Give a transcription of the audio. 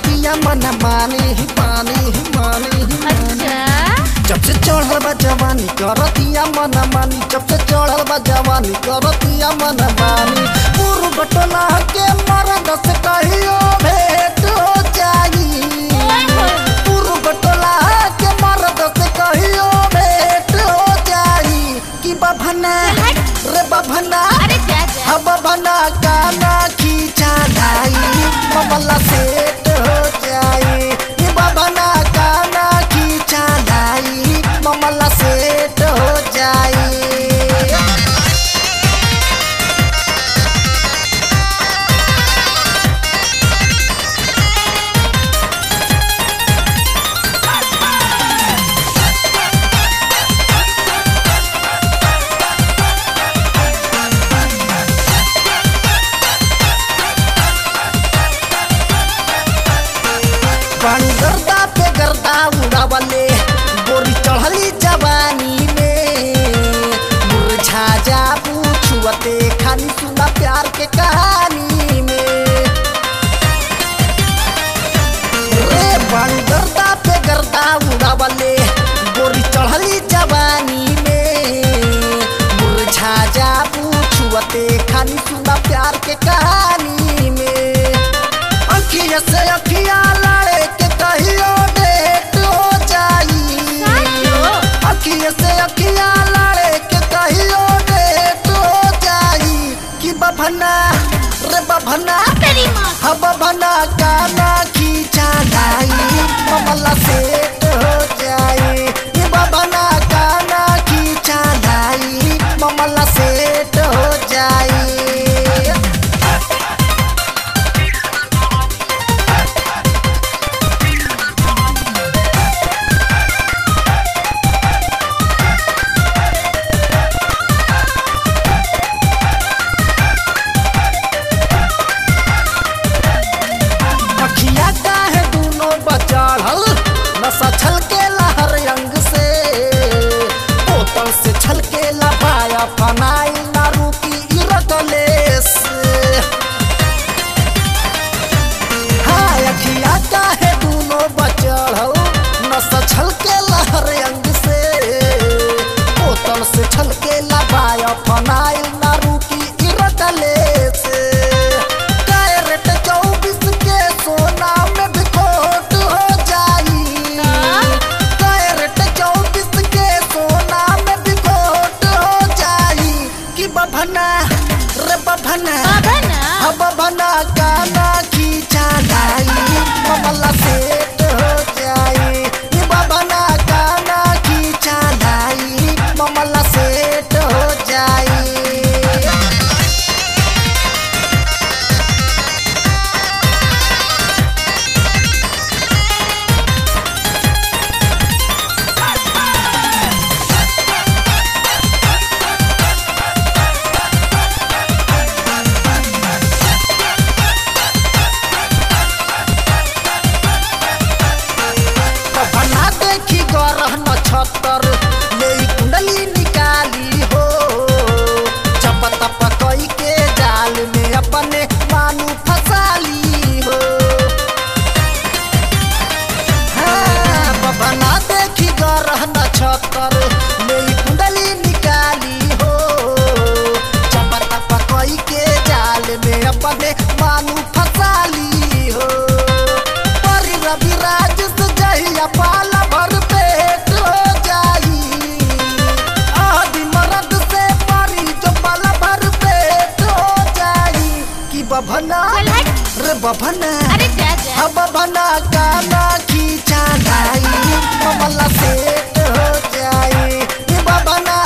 करतिया मन मानी ही पानी ही मानी ही मानी अच्छा जब से चढ़ल बा जवानी करतिया मन मानी जब से चढ़ल बा जवानी करतिया मन मानी पूर्व बटला के मरद से कहियो भेंट हो जाई ओए होए। पूर्व बटला के मरद से कहियो भेंट हो जाई कि बभना हट। रे बभना अरे जा जा हम बना गाना खींचा लाई ममला सेट हो जाए ये बना गाना खींचा लाई ममला सेट हो जाए पानी गर्दा पे गर्दा उड़ावले गोरी चढ़ली जवानी में मुरझा जा पूछुअते खानी सुना प्यार के कहानी में रे पानी गर्दा पे गर्दा उड़ावले गोरी चढ़ली जवानी में मुरझा जा पूछुअते खानी सुना प्यार के कहानी में अखिया से अखिया लड़े के कहियो डेट हो जाई साचो? अखिया से अखिया लड़े के कहियो डेट हो जाई कि बभना रे बभना तेरी माँ हम बभना गाना खींचा लाई ममला सेट हो जाई ये बभना गाना खींचा लाई ममला सेट हो जाई अखिया काहे दूनो बचाड़ल नशा छलके लहर अंग से बोतल से छलके लपाया फनाई ना रुकी इरकले से हाय अखिया काहे दूनो बचाड़ल नशा छलके लहर अंग से बोतल से छलके लपाया फनाई ना रुकी इरकले से कैरेट चौबीस के सोना में भी खोट हो जाई कैरेट चौबीस के सोना में भी खोट हो जाई कि बभना रे बभना बाबा ना अब बभना गाना खींचा लाई ममला सेट हो जाई ये बभना गाना खींचा लाई ममला सेट हो जाई बना देखी गरह नक्षत्र ले ई कुंडली निकाली हो चप तप कई के जाल में अपने मानू फसाली हो हाँ, बना देखी गरह नक्षत्र ले ई कुंडली निकाली हो चप तप कई के जाल में अपने मानू फसाली हो परी रवि राज से जहिया पाला भर पेट हो जाई आदि मरद से परी जो पाला भर पेट हो जाई कि बभना चल हट। रे बभना अरे जा जा हम बभना गाना खींचा लाई ममला सेट हो जाई ये बभना